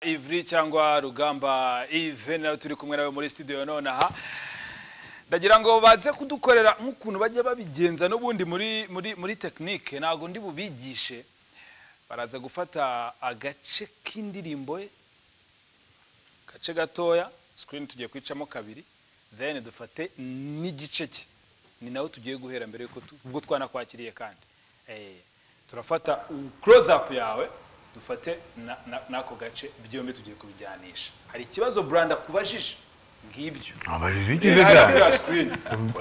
ivuri cyangwa rugamba ive nawe turi kumwe nawe muri studio none aha ndagira ngo baze kudukorera nk'ukuntu bajya babigenza n'ubundi muri muri muri tekinike ntabwo ndi bubigishe baraza gufata agace k'indirimbo ye agace gatoya sikirini tugiye kwicamo kabiri then dufate n'igice cye ni nawe tugiye guhera mbere y'uko tu- ubwo twanakwakiriye kandi Eh, turafata close up yawe dufate na- na- n'ako gace byombi tugiye kubijyanisha hari ikibazo buranda akubajije ngibyo ambajije iki se iriya kandi screen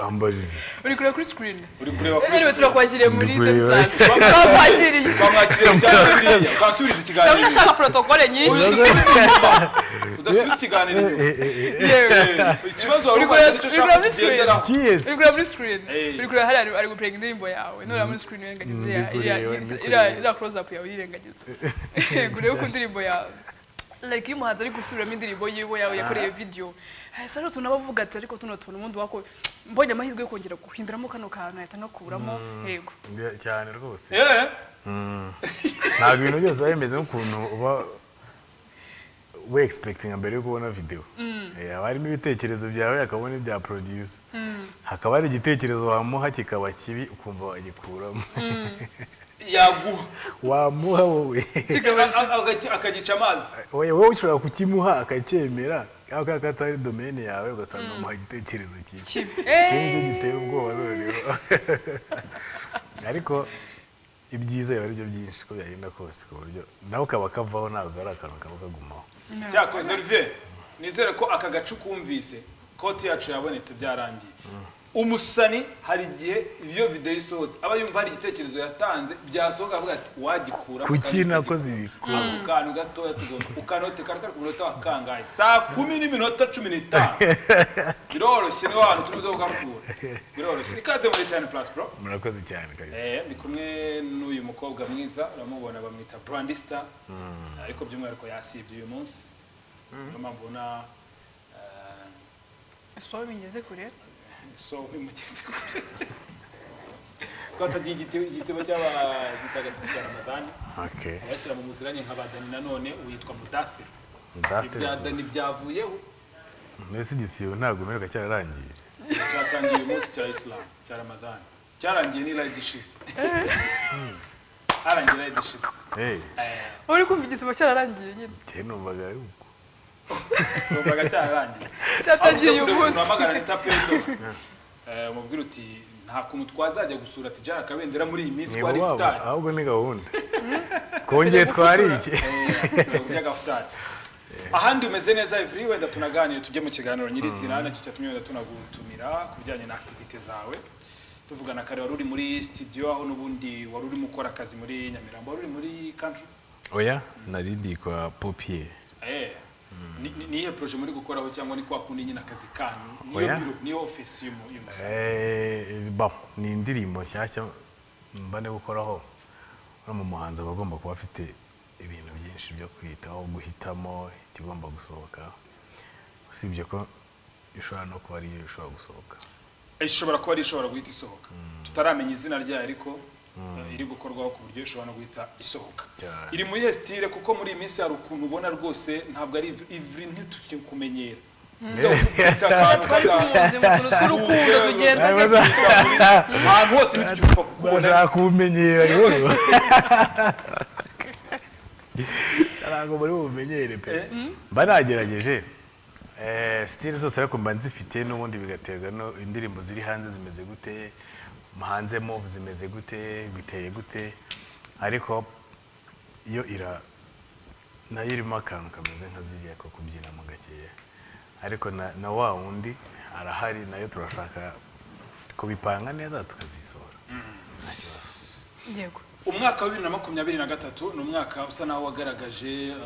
ambajije uri kureba kuri sikirini uri kureba kuri rero screen turakwakiriye muri Ndi kureba. tonitansi twakwakiriye twamwakiriye bijyanye biriya twasubiza ndabona ikiganiro ashaka protokole nyinshi udasubiza ikiganiro yewe ikibazo wari Uri umaze kureba- nicyo uri ushaka kureba muri screen? kugenderaho kiyesi uri kureba muri sikirini Hey. uri kureba hariya ari gupenga indirimbo yawe nureba muri sikirini wirengagiza Ndi iriya- kureba, iriya- ndi iriya kureba. iriya close up yawe uyirengagiza kureba uko indirimbo yawe like iyo umuhanzi ari gusubiramo indirimbo yiwe yawe yakoreye video hasi hari utuntu aba avuga ati ariko tuno tuntu ubundi wako mbonye amahirwe yo kongera guhinduramo kano kantu ahita anakuramo yego cyane rwose yewe ntabwo ibintu byose biba bimeze nk'ukuntu uba we expecting mbere yo kubona video Eh, haba harimo ibitekerezo byawe hakabona ibya producer hakaba hari igitekerezo wamuha kikaba kibi ukumva wagikuramo yaguha wamuha wowe kikaba A- a- agati- akagica amazi wowe wowe ushobora kukimuha akacyemera cyangwa kubera ko atari domene yawe ugasanga umuha igitekerezo kibi kibi icyo Eh, ngicyo gitera ubwoba noneho ariko ibyiza biba ari byo byinshi uko byagenda kose ku buryo nawe ukaba kavaho ntabwo ari akantu kaba kagumaho cyakoze olivier nizere ko aka gace ukumvise koti yacu yabonetse byarangiye umusani hari igihe iyo videwo isohotse aba yumva hari igitekerezo yatanze byasohoka avuga ati wagikura kuki nakoze ibi ako kantu gatoya tugomba ukanote kari kari ku munota wa kangahe saa kumi n'iminota cumi n'itanu biroroshye niho hantu turi buze kugakura biroroshye ikaze muri tani purasi bro murakoze cyane kabisa Eh, ndi kumwe n'uyu mukobwa mwiza uramubona bamwita brandista ariko by'umwihariko yasibye uyu munsi niyo mpamvu ubona eh, so bingeze kure so imugeze kure twatagiye igiti- igisebo cy'abatagatifu cya ramadani okay abashyira mu muziranye nka badani nanone uyitwa mudatiro ibya ndatera dani byavuyeho mbese igisibo ntabwo umeruka cyararangiye cyatangiye uyu munsi cya isilamu cya ramadani cyarangiye n'irayidi ishize harangiye irayidi ishize hey uri kumva igisibo cyararangiye nyine njye numvaga ari uko numvaga cyararangiye cyatangiye uyu umuntu munsi wamagana leta pedo umubwira uti nta kuntu twazajya gusura tijara kabendera muri iyi minsi ni wari iwabo futari ahubwo ni gahunda twongeye twarike ry'agafutari ahandi umeze neza ivuri wenda tunaganire tujye mu kiganiro nyirizina nacyo cyatumye wenda tunagutumira ku bijyanye na akitivite zawe tuvugana kare wari uri muri studio aho n'ubundi wari urimo ukora akazi muri nyamirambo wari uri muri country oya naridi kwa popier Eh, ni- ni- ni iyihe proje muri gukoraho cyangwa ni kwa kundi nyine akazi kanyu niyo Oya. biro- niyo ofisi y'umu- y'umusore Eh, bon, ni indirimbo nshyashya mba ndi gukoraho no mu muhanzi aba agomba kuba afite ibintu byinshi byo kwitaho guhitamo ikigomba gusohoka usibye ko ishobora no kuba ariyo ishobora gusohoka ishobora kuba ari ishobora guhita isohoka tutaramenya izina ryayo ariko eh, iri gukorwaho ku buryo ishobora no guhita isohoka Cyane. iri muri hesitire kuko muri iyi minsi hari ukuntu ubona rwose ntabwo ari ivuri ntitukumenyera twari tumuzi mu tuntu tw'urukundo tugenda gake ahantu hose ntitukipfa kukubona bashaka kubumenyera rero ntabwo muri bumenyere pe mba nagerageje Eh, style zose ariko mba nzifite n'ubundi bigaterwa no indirimbo ziri hanze zimeze gute hanze mo zimeze gute biteye gute ariko yo ira nayo irimo akantu kameze nka ziriya ko kubyinamo gakeya ariko na, na wa wundi arahari nayo turashaka kubipanga neza tukazisohora nta kibazo yego umwaka wa bibiri na makumyabiri na gatatu ni umwaka usa naho wagaragaje eh,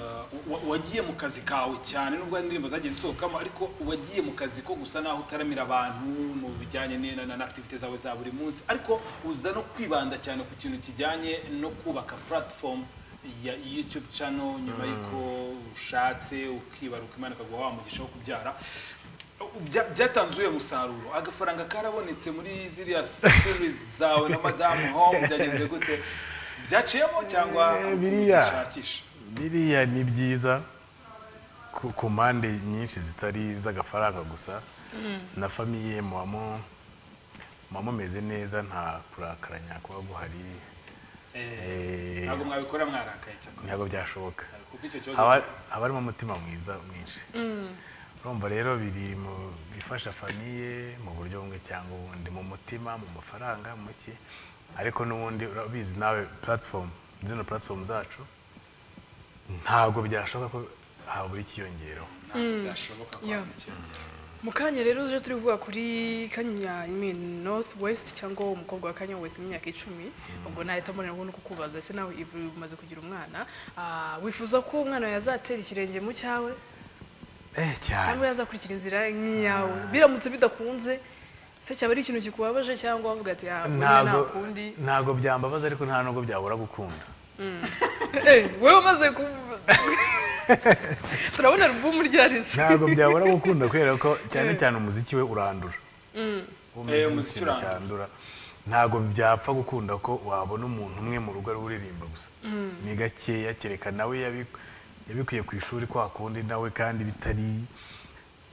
wa- wagiye mu kazi kawe cyane nubwo hari indirimbo zagiye zisohokamo ariko wagiye mu kazi ko gusa naho utaramira abantu mu bijyanye ni- na akitivite zawe za buri munsi ariko uza no kwibanda cyane ku kintu kijyanye no kubaka platform ya youtube channel nyuma y'uko ushatse ukibaruka imana ikaguha wa mugisha wo kubyara Bya- byatanze uyu musaruro agafaranga karabonetse muri ziriya series zawe na madamu home byagenze gute byaciyemo cyangwa Eh, biriya. ubishakisha biriya ni byiza ku- ku mpande nyinshi zitari iz'agafaranga gusa na famiye mubamo mubamo meze neza nta kurakaranya kuba guhari Eh, ntabwo mwabikora mwarakaye cyakora ntabwo byashoboka kuko icyo kibazo haba haba harimo umutima mwiza mwinshi urumva rero biri mu bifasha famiye mu buryo bumwe cyangwa ubundi mu mutima mu mafaranga mu ki ariko n'ubundi urabizi nawe puratifomu zino puratifomu zacu ntabwo byashoboka ko habura ikiyongeraho ntabwo byashoboka ko Yeah. hari icyiyongera. mu kanya rero uje turi kuvuga kuri kanya I mean, north west cyangwa umukobwa wa kanya west w'imyaka icumi ubwo nahita mbonera ubundi uko kubaza ese nawe Ivry umaze kugira umwana ah, wifuza ko umwana yazatera ikirenge mu cyawe eh cyane cyangwa yazakurikira inzira nk'iyawe biramutse bidakunze se cyaba ari ikintu kikubabaje cyangwa wavuga ati ah, burya nta ntabwo kundi ntabwo byambabaza ariko nta nubwo byabura gukunda Eh, wowe umaze ku turabona alubumu ryarize ntabwo byabura gukunda kubera ko cyane cyane umuziki we urandura Uwo Eh, muziki ni umuziki ikintu urandura. cyandura ntabwo byapfa gukunda ko wabona umuntu umwe mu rugo ari uririmba gusa ni gakeya kereka nawe yabi- yabikuye ku ishuri kwa kundi nawe kandi bitari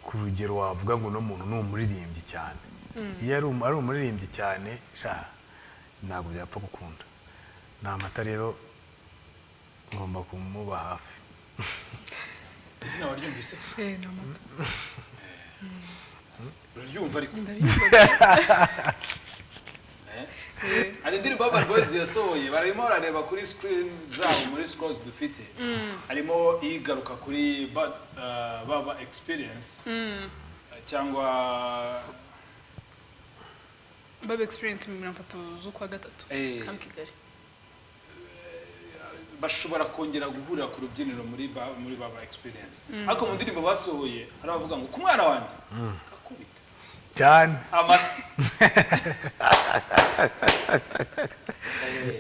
ku rugero wavuga ngo uno muntu ni umuririmbyi cyane iyo ari um- ari umuririmbyi cyane sha ntabwo byapfa gukunda ni amata rero ngomba kumuba hafi izina waryumvise uraryumva ariko Eh? hari indirimbo y'aba boys yasohoye barimo barareba kuri screen zabo muri scores dufite harimo igaruka kuri bad, uh, baba experience uh, cyangwa baba egisperiyensi mirongo itatu z'ukwa gatatu Eh. kamp kigali bashobora kongera guhurira ku rubyiniro muri ba, muri baba experience ariko mu ndirimbo basohoye hari abavuga ngo ku mwana wanjye akubita cyane amata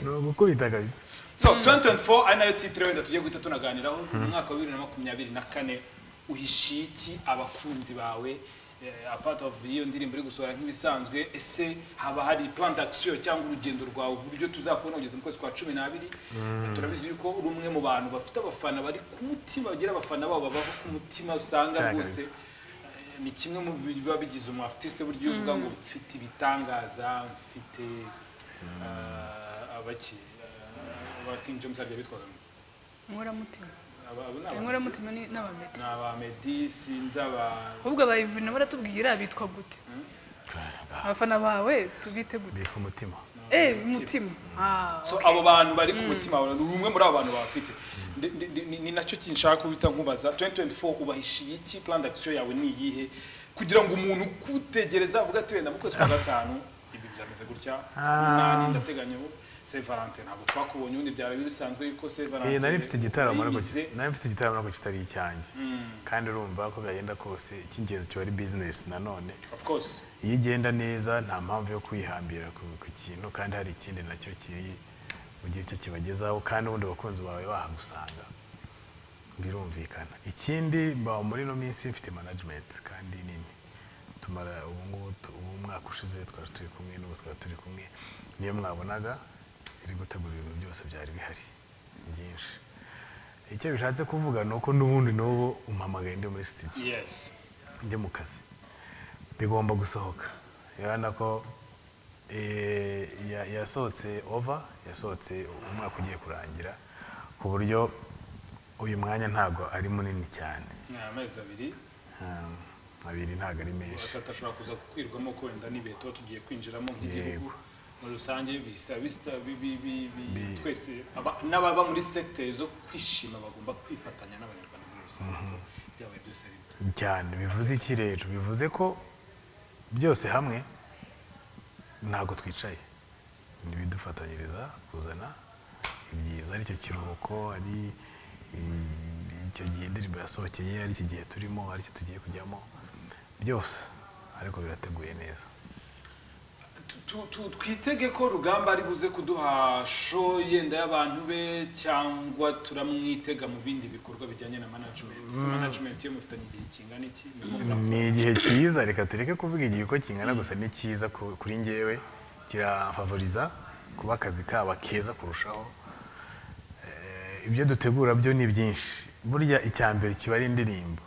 ni ugukubita kabisa so 2024 ari nayo titire wenda tugiye guhita tunaganiraho mu mwaka wa bibiri na makumyabiri na kane uhishiye iki abakunzi bawe eh, apart of iyo ndirimbo iri gusohora nk'ibisanzwe ese haba hari plan d'action cyangwa urugendo rwawe uburyo tuzakubona kugeza mu kwezi kwa cumi n'abiri turabizi yuko uri umwe mu bantu bafite abafana bari ku mutima bagira abafana babo babaho ku mutima usanga Cyane rwose kabisa. eh, ni kimwe mu biba bigize umu artiste buryo uvuga ngo mfite ibitangaza mfite ah, abaki ah, aba King James agiye bitwaga ngo inkoramutima aba abo ni aba- inkoramutima ni- n'abamedi ni aba Meddy sinzi aba ahubwo abayivuri nabo baratubwira bitwa gute abafana bawe tubite gute bika umutima eh mutima Ah, so abo bantu bari ku mutima wawe ni umwe muri abo bantu bafite Ndi- ndi- ndi- ni- ni nacyo kinshaka guhita nkubaza 2024 ubahishiye iki plan d'action yawe ni iyihe kugira ngo umuntu ukutegereza avuga ati wenda mu kwezi kwa gatanu ibi byameze gutya umunani ndateganya ubu Saint Valentin ntabwo twakubonye ubundi byaba bisanzwe yuko Saint Valentin Eh, nari mfite igitaramo ariko bize. ki- nari mfite igitaramo ariko kitari icyanjye kandi urumva ko byagenda kose icy'ingenzi kiba ari business nanone of course iyo igenda neza nta mpamvu yo kwihambira ku, ku kintu kandi hari ikindi nacyo kiri mu gihe cyo kibagezaho kandi ubundi abakunzi bawe bahagusanga birumvikana ikindi mba muri ino minsi mfite management kandi nini tumara ubu ngubu tu- ubu umwaka ushize twari turi kumwe n'ubu twari turi kumwe niyo mwabonaga iri gutegura ibintu byose byari bihari byinshi icyo bishatse kuvuga ni uko n'ubundi n'ubu umpamagaye ndi muri studio yes njye mu kazi bigomba gusohoka urabona ko eh, ya- yasohotse ova yasohotse umwaka ugiye kurangira ku buryo uyu mwanya ntabwo ari munini cyane ni amezi abiri Um, abiri ntabwo ari menshi batatu ashobora kuza kukwirwamo ko wenda n'ibihe tuba tugiye kwinjiramo nk'igihugu Yego. muri rusange bisita bisita bi- bi- bi- bi- Bi- twese aba- n'ababa muri segiteri zo kwishima bagomba kwifatanya n'abanyarwanda muri rusange ko byabaye byose bimwe cyane bivuze iki rero bivuze ko byose hamwe ntabwo twicaye ni ibidufatanyiriza kuzana ibyiza aricyo kiruhuko ari i- icyo gihe indirimbo yasohokeye ari iki gihe turimo ari cyo tugiye kujyamo byose ariko birateguye neza Tu- tu- tu- twitege ko rugamba ari buze kuduha show yenda y'abantu be cyangwa turamwitega mu bindi bikorwa bijyanye na management Se management yo mufitanye igihe kingana iki Murimo murakora ni igihe cyiza reka tureke kuvuga igihe uko kingana gusa ni cyiza ku- kuri ngewe kirafavoriza kuba akazi kaba keza kurushaho Eh, ibyo dutegura byo ni byinshi burya icya mbere kiba ari indirimbo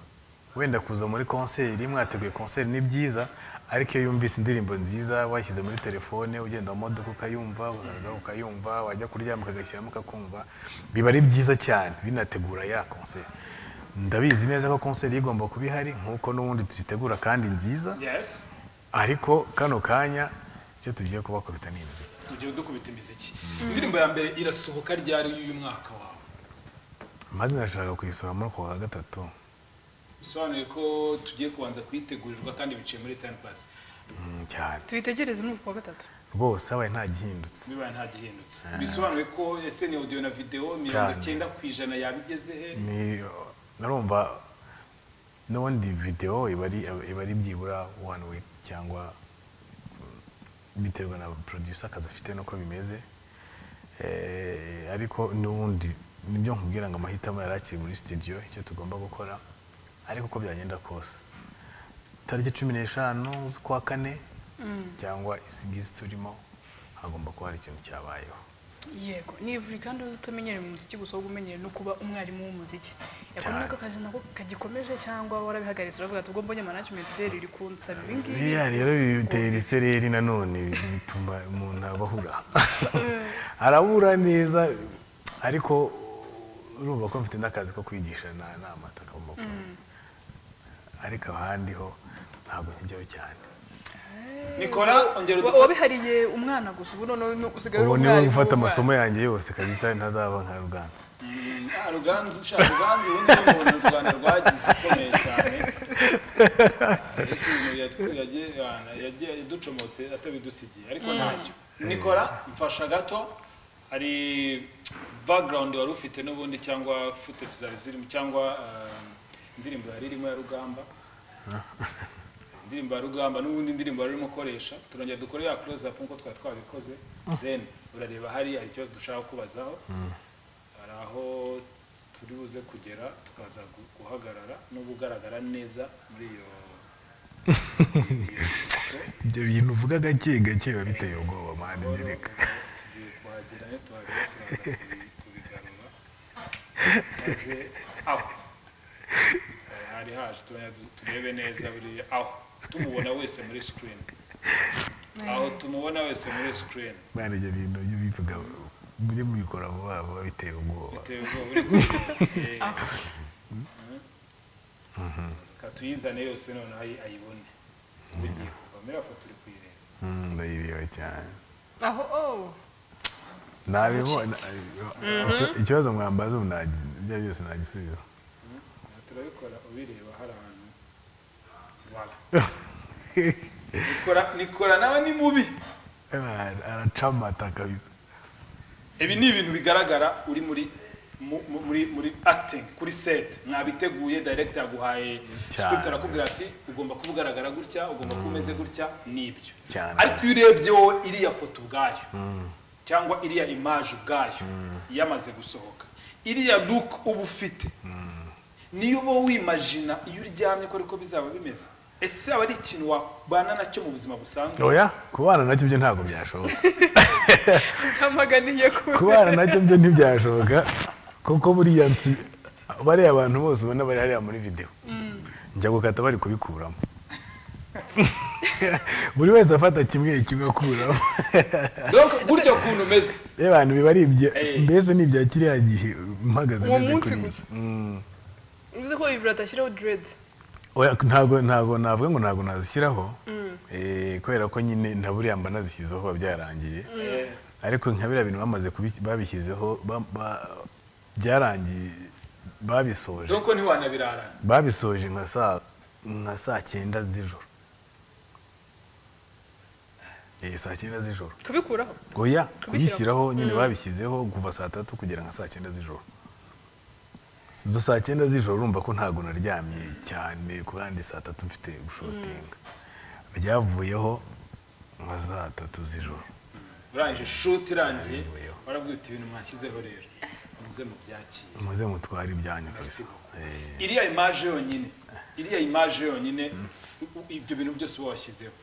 wenda kuza muri konseri mwateguye konseri ni byiza ariko iyo yumvise indirimbo nziza washyize muri telefone ugenda mu modoka ukayumva ukagaruka ukayumva wajya kuryama ukagashyiramo ukakumva biba ari byiza cyane binategura ya konseri ndabizi neza ko konseri igomba kuba ihari nk'uko n'ubundi tuzitegura kandi nziza yes ariko kano kanya icyo tugiye kubakubita ni imiziki tugiye dukubita imiziki indirimbo ya mbere irasohoka ryari y'uyu mwaka wawe maze nashaka kuyisohoramo ku wa gatatu bisobanuye ko tugiye kubanza kuyitegurirwa kandi biciye muri time pass Mm, cyane tuyitegereze muri uku kwa gatatu rwose habaye nta gihindutse bibaye nta gihindutse bisobanuye ko ese ni audio na video mirongo icyenda ku ijana yabigeze he ni narumva n'ubundi videwo iba ari iba ari byibura one week cyangwa mm, biterwa na producer akazi afite n'uko bimeze Eh, ariko n'ubundi nibyo nkubwira ngo amahitamo yari akiri muri studio icyo tugomba gukora ariko uko byagenda kose tariki cumi n'eshanu z'ukwa kane cyangwa izi ngizi turimo hagomba kuba hari ikintu cyabayeho yego nivuri kandi utamenyereye mu muziki gusa ahubwo umenyereye no kuba umwarimu w'umuziki yabona Cyane. nako akazi nako kagikomeje cyangwa warabihagaritse uravuga ati ubwo mbonye management rero iri kunsaba ibi ngibi biriya rero bitera isereri nanone bituma umuntu abahura arabura neza ariko urumva ko mfite n'akazi ko kwigisha nta nama atagomba kubona ariko ahandi ho ntabwo njyaho cyane nikora ongera Wa- udufashe wabihariye umwana gusa ubu noneho ni usigaye uri ubu niwe umwarimu ufata w'umwana. amasomo yanjye yose kabisa ntazaba nka ruganzu Ah, ruganzu ushaka ruganzu ubundi niwe muntu u rwanda rwagize ukomeye cyane ariko ibintu yatwi- yagiye- yana- yagiye ducomotse atabidusigiye ariko ntacyo nikora mfasha gato hari background wari ufite n'ubundi cyangwa footage zari zirimo cyangwa eh, indirimbo yari irimo ya rugamba indirimbo ya rugamba n'ubundi indirimbo wari urimo ukoresha turongera dukore ya close up nk'uko twari twabikoze then urareba hari hari ikibazo dushaka kubazaho hari aho turi buze kugera tukaza gu- guhagarara no kugaragara neza muri iyo ibyo bintu uvuga gake gake biba biteye ubwoba mani ngereka tugiye kuhagera iyo tuhagera turaza kubi- kubigarura maze aho Eh, hari haje turongera du- turebe neza buri aho tumubona wese muri screen aho tumubona wese muri screen mani ibyo bintu iyo bivuga mujye mubikora vuba vuba biteye ubwoba bitewe ubwoba uri kubigira. Eh, reka tuyizane yose noneho ayi- ayibone ugiye kuva muri aho turi kuyireba Mm, ndayireba cyane aho oh nabibona icyo- ikibazo mwambaza ubu nta- ibyo ari byose nagisubiza turabikora ubireba hari ahantu wala nikora nikora nawe ni mubi Ara- aracamata kabisa ibi ni ibintu bigaragara uri muri mu- mu- muri muri acting kuri set mwabiteguye director yaguhaye Cyane. script arakubwira ati ugomba kuba ugaragara gutya ugomba kuba umeze gutya n'ibyo Cyane. ariko iyo urebye wowe iriya foto ubwayo cyangwa iriya image ubwayo yamaze gusohoka iriya look uba ufite niyo uba wimajina iyo uryamye ko ariko bizaba bimeze ese aba ari ikintu wabana nacyo mu buzima busanzwe oya kubana nacyo byo ntabwo byashoboka nzamaganiye ku kubana nacyo byo ntibyashoboka kuko buriya nsi bariya abantu bose ubona bari hariya muri videwo njya gukata bari kubikuramo buri wese afata kimwe kimwe akuramo Donc, gutya kuntu umeze iyo abantu biba ari ibya Eh. mbese ni ibya kiriya gihe mpagaze Uwo meze munsi kuri gusa. iyi. Mm. bivuze ko bibiri atashyiraho dreads Oya, ntabwo ntabwo navuga ngo ntabwo nazishyiraho Eh, kubera ko nyine na buriya mba nazishyizeho kuba byarangiye Eh, ariko nka biriya bintu bamaze kubis- babishyizeho ba- ba- byarangiye babisoje donc ntiwanabirarana babisoje nka saa nka saa cyenda z'ijoro Eh, saa cyenda z'ijoro kubikuraho oya Kubishyiraho. kubishyiraho nyine babishyizeho kuva saa tatu kugera nka saa cyenda z'ijoro izo saa cyenda z'ijoro urumva ko ntabwo naryamye cyane ku kandi saa tatu mfite gushotinga byavuyeho nka saa tatu z'ijoro urangije shuti irangiye Ayubuyeho. warabwita ibintu mwashyizeho rero muze mubyakire muze mutware ibyanyu Merci kabisa Eh, iriya imaje yonyine iriya imaje yonyine u- ibyo bintu byose uba washyizeho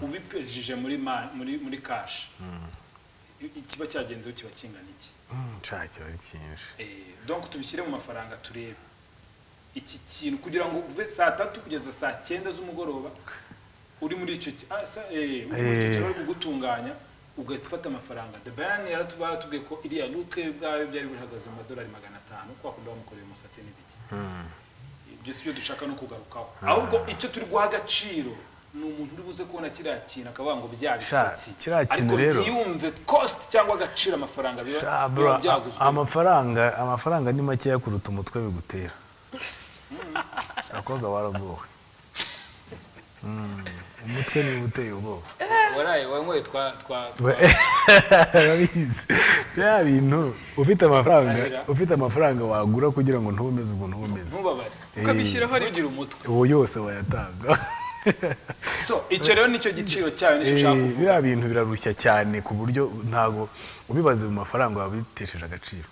ubipesije muri ma- muri muri kashi kiba cyagenzeho kiba kingana iki nshaka kiba ari cyinshi Eh, donc tubishyire mu mafaranga turebe iki kintu kugira ngo uve saa tatu kugeza saa cyenda z'umugoroba uri muri icyo ki- ah, sa- eh, uri muri icyo Eh. kintu bari kugutunganya ugahita ufata amafaranga the bayan yaratuba yaratubwiye ko iriya luke bwawe byari bihagaze mu madolari magana atanu kwa kundi bamukoreye umusatsi n'ibiki ibyo si byo dushaka no kugarukaho ahubwo icyo turi guha agaciro ni umuntu uri buze kubona kiriya kintu akavuga ngo bya bisatsi kiriya kintu rero- ariko ntiyumve cost cyangwa agaciro amafaranga biba Sha, bro, biba byaguzwe amafaranga amafaranga ni makeya kuruta umutwe bigutera abakobwa baragowe Mm, umutwe ni uteye ubwoba waraye wanyweye twa twa twa- urabizi bya bintu ufite amafaranga Arira. ufite amafaranga wagura kugira ngo ntubumeze ubwo ntubumeze ntubabare ukabishyiraho rimwe ntugire umutwe ubu yose wayatanga so icyo rero nicyo giciro cyayo nicyo ushaka Eh, kuvuga biriya bintu birarushya cyane ku buryo ntago ubibaze mu mafaranga wabitesheje agaciro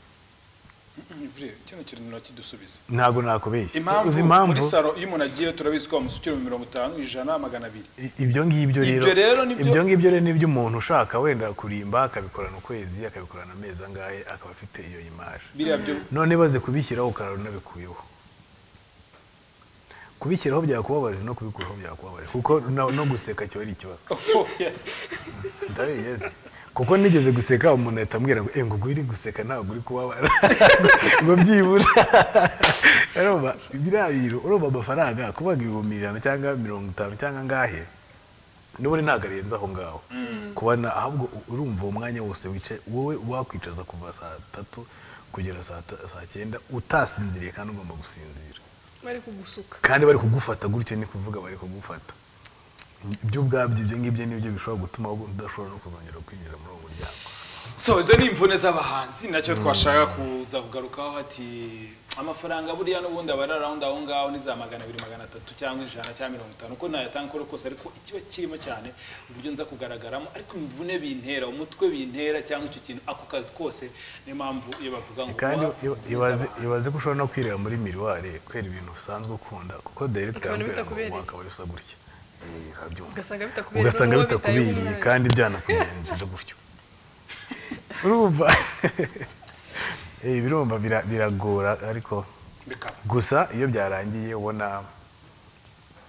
Vire, kino kintu ntibakidusubize ntago nakubeshya uzi impamvu muri impamvu saro iyo umuntu agiye turabizi ko bamusukira mu mirongo itanu ijana magana abiri I- ibyo ngibyo rero Ibyo rero nibyo- ibyo ngibyo rero nibyo umuntu ushaka wenda kurimba akabikorana ukwezi akabikorana amezi angahe akaba afite iyo imaje biriya byo none baze kubishyiraho ukarara unabikuyeho kubishyiraho byakubabaje no kubikuraho byakubabaje kuko no no guseka cyo ari ikibazo Oh, yes. ndabiyeze kuko nigeze guseka umuntu ahita ambwira ngo eh ngo ubwo uri guseka ntabwo uri kubabara ngo byibura urumva biriya bintu urumva amafaranga kuvuga ibihumbi ijana cyangwa mirongo itanu cyangwa angahe n'ubundi ntabwo arenze aho ngaho kubona ahubwo u- urumva uwo mwanya wose wicaye wowe wakwicaza kuva saa tatu kugera saa ta- saa cyenda utasinziriye kandi ugomba gusinzira bari kugusuka kandi bari kugufata gutyo ni kuvuga bari kugufata ibyo ubwabyo ibyo ngibyo nibyo bishobora gutuma wowe udashobora no kuzongera kwinjira muri uwo muryango so izo ni imvune z'abahanzi nacyo twashaka kuza kugarukaho ati amafaranga buriya n'ubundi aba ari arawundi aho ngaho ni za magana abiri magana atatu cyangwa ijana cyangwa mirongo itanu uko nayatanga uko ari kose ariko ikiba kirimo cyane uburyo nza kugaragaramo ariko imvune bintera umutwe bintera cyangwa icyo kintu ako kazi kose niyo mpamvu iyo bavuga ngo kandi uwa- iba- ibaze ibaze ko ushobora no kwireba muri miriwari kwera ibintu usanzwe ukunda kuko dere Ukabona twabwira ngo bitakubereye. wakaba usa gutya Eh, urabyumva. ugasanga bitakubereye ugasanga n'uwo bitakubereye bitaye kandi byanakugenjeje gutyo urumva Eh, birumva bira- biragora ariko bikaba gusa iyo byarangiye ubona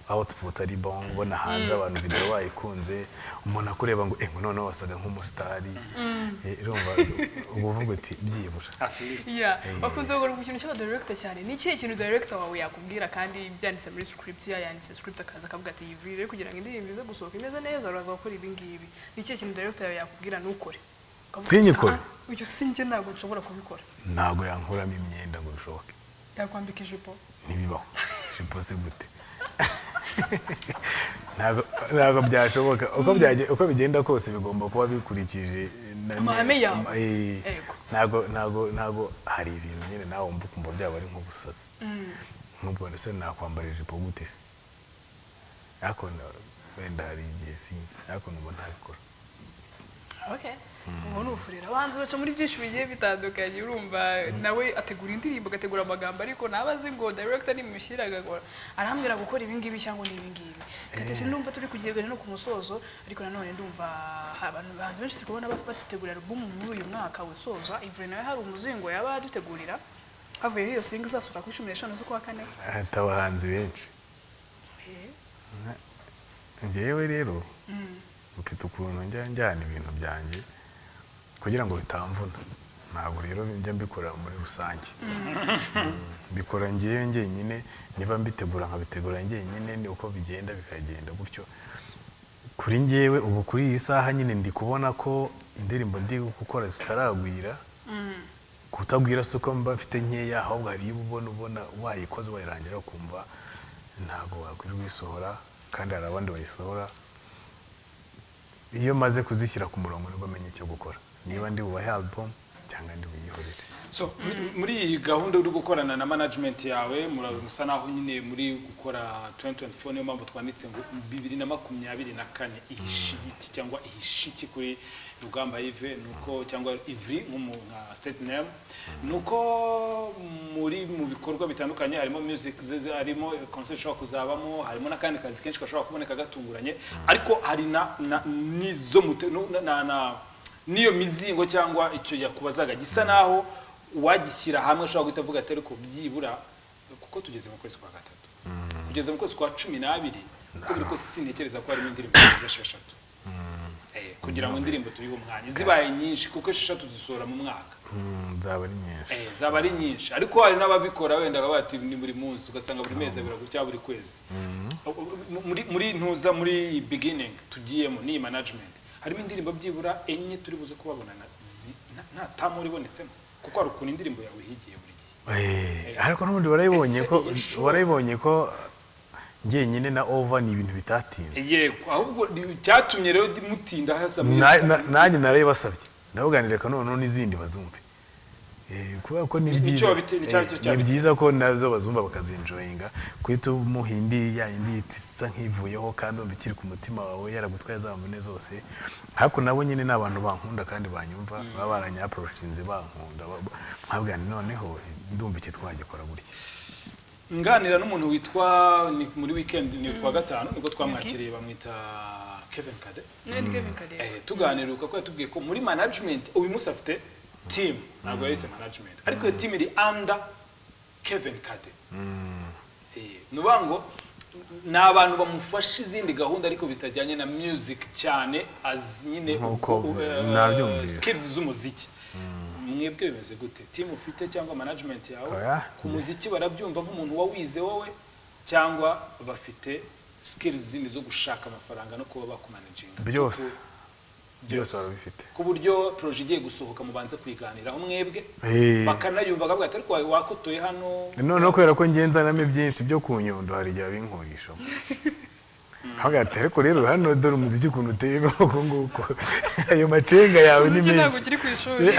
output ari bon ubona hanze abantu video bayikunze umuntu akureba ngo engo noneho wasaga nk'umusitari Eh, urumva uba uvuga uti byibura afirisi Yeah. Bakunze kugura ku kintu cy'abadirekita cyane ni ikihe kintu director wawe yakubwira kandi byanditse muri script ya yanditse script akaza akavuga ati iyi video rero kugira ngo indirimbo ize gusohoka imeze neza uraza gukora ibi ngibi ni ikihe kintu director yawe yakubwira ntukore Ukavuga ati, Sinyikore. "Ah, uyu si njye ntabwo nshobora kubikora ntabwo yankuramo imyenda ngo bishoboke yakwambika ijipo ntibibaho jipo se gute ntabwo ntabwo byashoboka uko byagen- uko bigenda kose bigomba kuba bikurikije na- Amahame yawe. ama- eh, Yego. ntabwo ntabwo ntabwo hari ibintu nyine nawe wumva ukumva byaba ari nk'ubusazi nk'ubwo se nakwambara ijipo gute se ariko na- wenda hari igihe sinzi ariko numva ntabikora okay ubu ni ubufurira abanza baca muri byinshi bigiye bitandukanye urumva nawe ategura indirimbo agategura amagambo ariko naba azi ngo director nimushyira agakora arambwira gukora ibi ngibi cyangwa ni ibi ngibi gatese ndumva turi kugirwa no ku musozo ariko nanone ndumva abantu bahanzi benshi turi kubona baf- badutegurira album muri uyu mwaka wisoza ivure nawe hari umuzingo yaba adutegurira havuyeho iyo singa izasohoka kuri cumi n'eshanu z'ukwa kane ahita abahanzi benshi Eh, njyewe rero mfite ukuntu njya njyana ibintu byanjye kugira ngo bitamvuna ntabwo rero njya mbikora muri rusange Mm, mbikora ngewe njyenyine niba mbitegura nkabitegura njyenyine ni uko bigenda bikagenda gutyo kuri njyewe ubu kuri iyi saha nyine ndi kubona ko indirimbo ndi gukora zitaragwira kutagwira si uko mba mfite nkeya ahubwo hari iyo uba ubona ubona wayikoze wayirangira ukumva ntabwo wakwiriwe uyisohora kandi hari abandi bayisohora iyo maze kuzishyira ku murongo nibwo menya icyo gukora niba ndi bubahe album cyangwa ndi buyihorere so muri- muri iyi gahunda uri gukorana na management yawe mura- musa naho nyine muri gukora 2024 niyo mpamvu twanditse ngo bibiri na makumyabiri na kane ihishigiti cyangwa ihishiki kuri rugamba ive nuko cyangwa ivri nk'umu- nka state name nuko muri mu bikorwa bitandukanye harimo music ze- ze- harimo concert ishobora kuzabamo harimo n'akandi kazi kenshi gashobora kuboneka gatunguranye ariko hari na na- n'izo mute- no- na- na- na n'iyo mizingo cyangwa icyo yakubazaga gisa naho uwagishyira hamwe ashobora guhita avuga ati ariko byibura kuko tugeze mu kwezi kwa gatatu kugeza mu kwezi kwa cumi n'abiri uko biri kose sintekereza ko harimo indirimbo zirenze esheshatu Eh, kugira ngo indirimbo tuyihe umwanya zibaye nyinshi kuko esheshatu zisohora mu mwaka Mm, nzaba ari nyinshi Eh, zaba ari nyinshi ariko hari n'ababikora wenda baba bati ni buri munsi ugasanga buri mezi abiri gutya buri kwezi muri muri ntuza muri beginning tugiyemo ni management harimo indirimbo byibura enye turi buze kubabonana zi- nta- nta tamura ibonetsemo kuko hari ukuntu indirimbo yawe higiye buri gihe Eh, ariko n'ubundi warayibonye ko Ese iyi show- warayibonye ko njyenyine na ova ni ibintu bitatinze yego ahubwo ni- cyatumye rero di- mutinda hasa muri- Na- na- nanjye narayibasabye ndabuganira reka noneho n'izindi bazumve Eh, kubera ko ni Ni- ni byiza cyo bite- ni cya- Eh, cyo- cya ni bite. byiza ko nazo bazumva bakazinjoyinga kuhita umuha indi ya yindi isa nk'ivuyeho kandi wumva ikiri ku mutima wawe yaragutwaye za mbone zose ariko nabo nyine ni abantu bankunda kandi banyumva baba baranyapuroshinze bankunda ba- ba- nkabwira noneho ndumva iki twagikora gutya nganira n'umuntu witwa ni muri weekend ni kuwa gatanu nibwo twamwakiriye bamwita Kevin Kade Nari Kevin Kareba. Eh, tuganira kuko yatubwiye ko muri management uyu munsi afite team ntabwo yahise management ariko iyo team iri under Kevin Kade Eh, ni ukuvuga ngo ni abantu bamufasha izindi gahunda ariko bitajyanye na music cyane as nyine Nk'uko uko, eh, nabyumvise. skills z'umuziki mwebwe bimeze gute team ufite cyangwa management yawe Oya. ku muziki barabyumva nk'umuntu wawize wowe cyangwa bafite skills zindi zo gushaka amafaranga no kuba bakumanaginga byose Kuko- byose barabifite ku buryo poroje igiye gusohoka mubanze kuyiganiraho mwebwe Eh. bakanayumva akavuga ati ariko wawe wakotoye hano noneho kubera ko ngenzanamo byinshi byo ku nyundo hari igihe binkurishamo hagati ariko rero hano dore umuziki ukuntu uteye uko nguko ayo macenga yawe ni Umuziki ntabwo menshi ukiri ku ishuri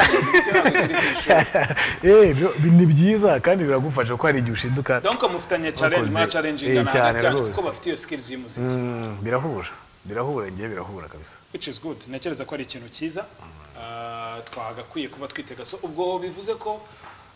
Eh, byo- ni byiza kandi biragufasha ko hari igihe ushinduka donc mufitanye challenge Bakoze. mwa challenge Eh, ingana cyane hagati yanyu rwose. kuko bafite iyo skills y'umuziki Mm, birahura birahura ngewe birahura kabisa which is good ntekereza ko ari ikintu cyiza Ah, twagakwiye kuba twitega so ubwo bivuze ko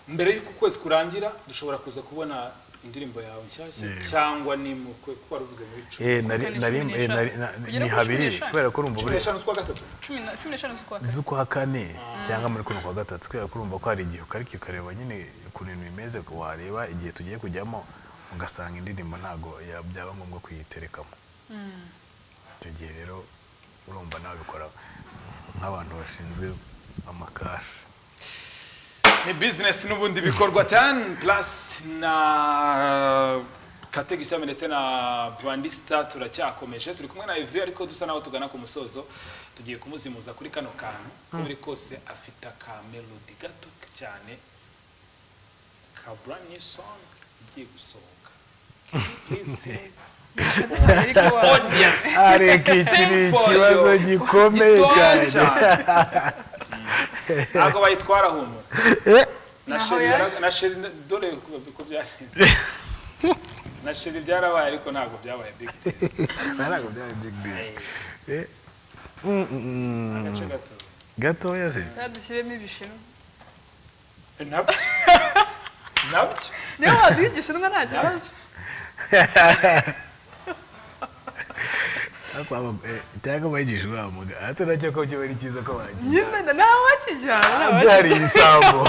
mbere y'uko ukwezi kurangira dushobora kuza kubona indirimbo yawe nshyashya Yeah. cyangwa ni mu kwe kuko wari uvuze muri cumi Eh, nari- Kandi nari- cumi eh, nari- n'eshanu. na- Ugera ni kuri habiri cumi n'eshanu. kubera ko urumva cumi buri n'eshanu z'ukwa gatatu cumi na- cumi n'eshanu z'ukwa kane. z'ukwa kane cyangwa muri kuno kwa gatatu kubera ko urumva ko hari igihe ukarika ukareba nyine ukuntu ibintu bimeze wareba igihe tugiye kujyamo ugasanga indirimbo ntabwo ya- byaba ngombwa kuyiterekamo icyo gihe rero urumva nawe bikora nk'abantu bashinzwe amakashi ni business n'ubundi bikorwa cyane plus na kategisa ndetse na brandista turacyakomeje turi kumwe na evri ariko dusa naho tugana ku musozo tugiye kumuzimuza kuri kano kantu uko biri kose afite akamelodi gato cyane ka brand new song igiye gusohoka Can you please sing? Ariko wa- audience areka iki ni Sing for ikibazo you. gikomeye Gitoya cyane cyane. ntabwo bayitwara humura na Naho sheri yaje. yara- na sheri dore uko- uko byagenze na sheri byarabaye ariko ntabwo byabaye big deal ntabwo byaba big deal Eh, mm, mm, mm. agace gato gatoya se Reka dushyiremo ibishinwa nabyo nabyo niba waduha igishinwa nta kibazo ariko aba- eh, cyangwa bayigisha uwamuga ate nacyo ko kiba ari cyiza ko bagiye nyine na- nta wakijyana nta hanze wakijyana. hari ibisambo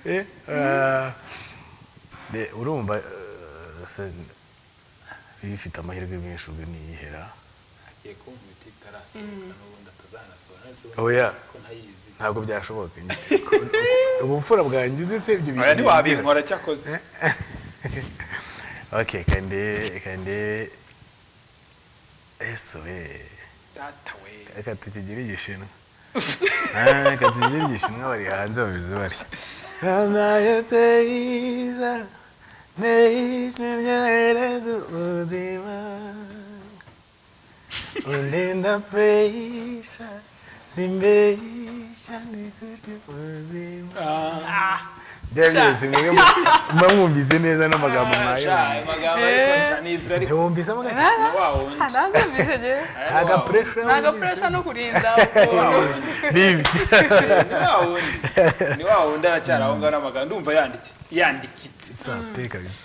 Eh, ah, de- urumva eh, se iyo ufite amahirwe menshi ubwo niyihera agiye kunkubita itarasohoka n'ubundi atazanasohoka none se Oh, yeah. urabona ko ntayizi ntabwo byashoboka ubupfura bwanjye uzi se ibyo oya binezera. ntiwabinkora cyakoze okay kandi kandi ese we data we reka tukigire igishinwa Ah, reka tukigire igishinwa bari hanze babizi bari undinda puresha zimbesha ndikutya ubuzima byageze mwebwe mba mwumvise neza n'amagambo nkayo Sha, amagambo ariko nja nizira ariko ntiwumvise amagambo Nta- ni wa wundi nta- nta ntumvise njye. nta gapuresha nta gapuresha no kurinda ukuntu. nibyo ni wa wundi ni wa wundi aracyari aho ngaho n'amagambo ndumva yanditse yandikitse sante kabisa